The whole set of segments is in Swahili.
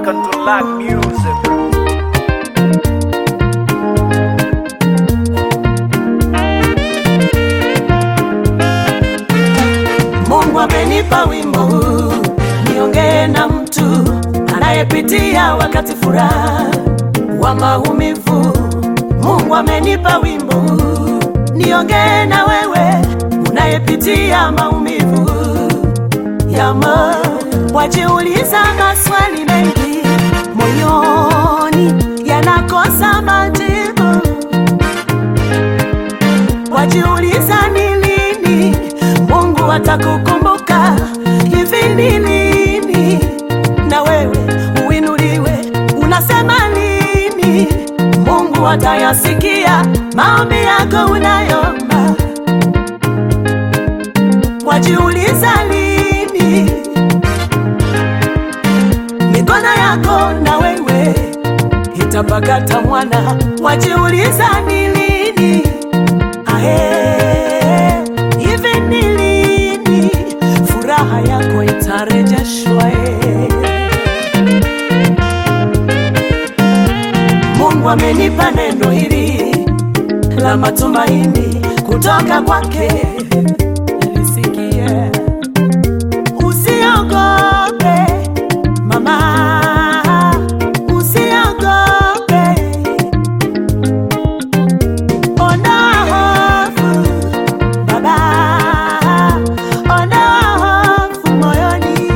welcome to Lack Music. Mungu amenipa wimbo huu niongee na mtu anayepitia wakati furaha wa maumivu. Mungu amenipa wimbo huu niongee na wewe unayepitia maumivu ya moyo. Wajiuliza maswali mengi moyoni yanakosa majibu wajiuliza ni lini Mungu atakukumbuka, hivi ni lini na wewe uinuliwe? Unasema lini Mungu atayasikia maombi yako unayomba? Wajiuliza lini mikono yako na wewe itapakata mwana? Wajiuliza ni lini Ae, hivi ni lini furaha yako itarejeshwa? e? Mungu amenipa neno hili la matumaini kutoka kwake, lisikie. Usiogope mama, usiogope Ondoa hofu baba, ondoa hofu moyoni.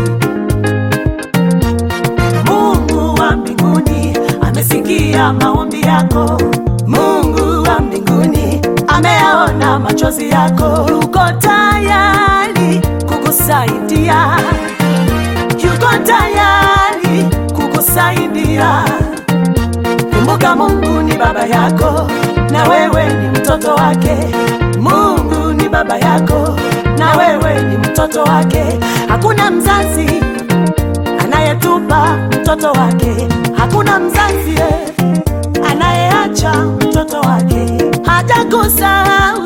Mungu wa mbinguni amesikia maombi yako. Mungu wa mbinguni ameyaona machozi yako, yuko tayari kukusaidia, yuko tayari kukusaidia. Kumbuka Mungu ni baba yako na wewe ni mtoto wake. Mungu ni baba yako na wewe ni mtoto wake. Hakuna mzazi anayetupa mtoto wake, hakuna mzazi eh, anayeacha mtoto wake. Hajakusahau,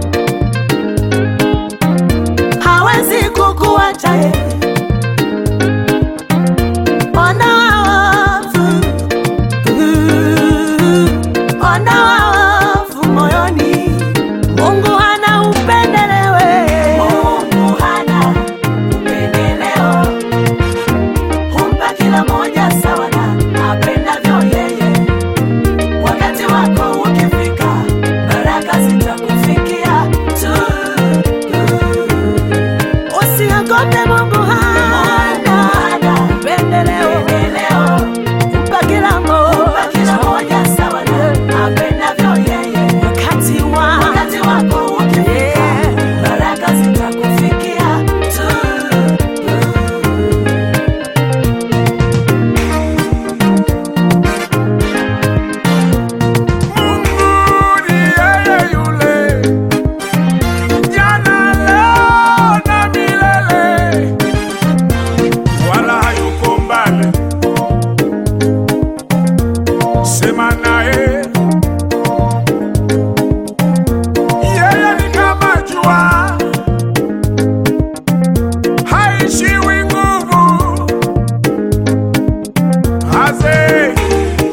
hawezi kukuacha eh. Ondoa hofu Ondoa hofu moyoni, Mungu hana upendeleo. Mungu hana upendeleo, humpa kila moja sawa na apendavyo yeye. Wakati wako ukifika, baraka zitakufikia tu. Usiogope, Mungu hana upendeleo, humpa kila moja sawa na apendavyo yeye. Wakati wa- wakati wako ukifika, baraka zitakufikia tu. Mungu ni yeye yule, jana, leo na milele, wala hayuko mbali. Sema naye, yeye ni kama jua, haishiwi nguvu, hazeeki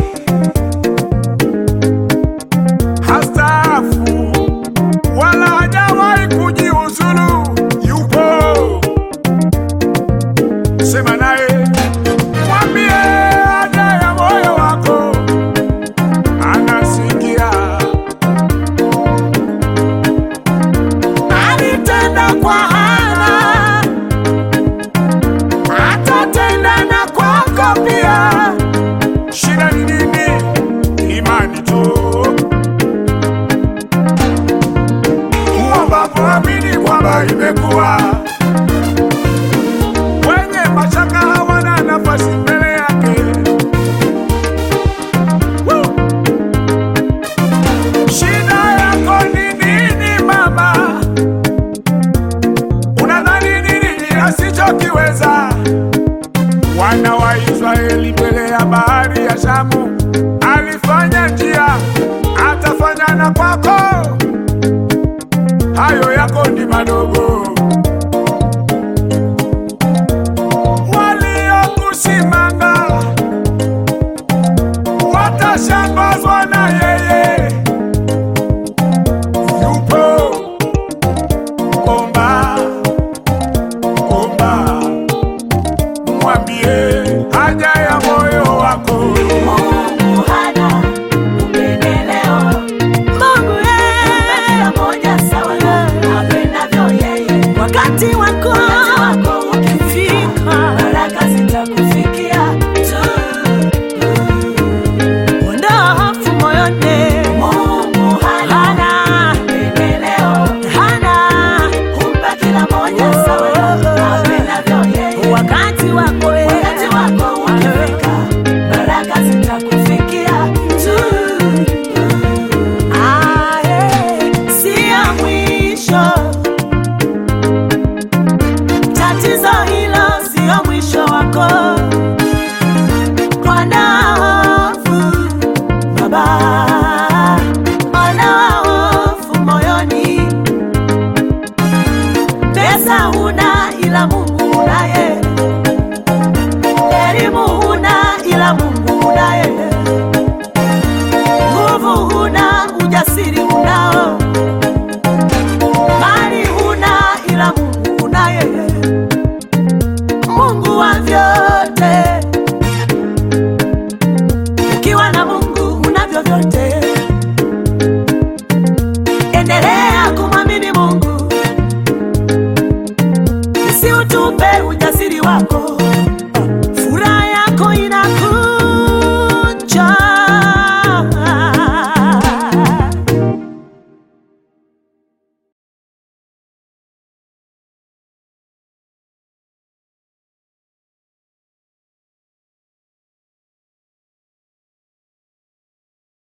hastaafu wala hajawahi kujiuzulu, yupo. Sema naye, mwambie haja ya moyo wako, anasikia. Alitenda kwa Hana, atatenda na kwako pia. Shida ni nini? Imani tu. Uombapo amini kwamba imekuwa. Wenye mashaka hawana nafasi mbele yake. Woo! Shida yako ni nini mama? Unadhani ni nini asichokiweza? Wana wa Israeli mbele ya bahari ya Shamu, alifanya njia, atafanya na kwako. Hayo yako ni madogo. pesa huna ila Mungu unaye, elimu huna ila Mungu unaye, nguvu huna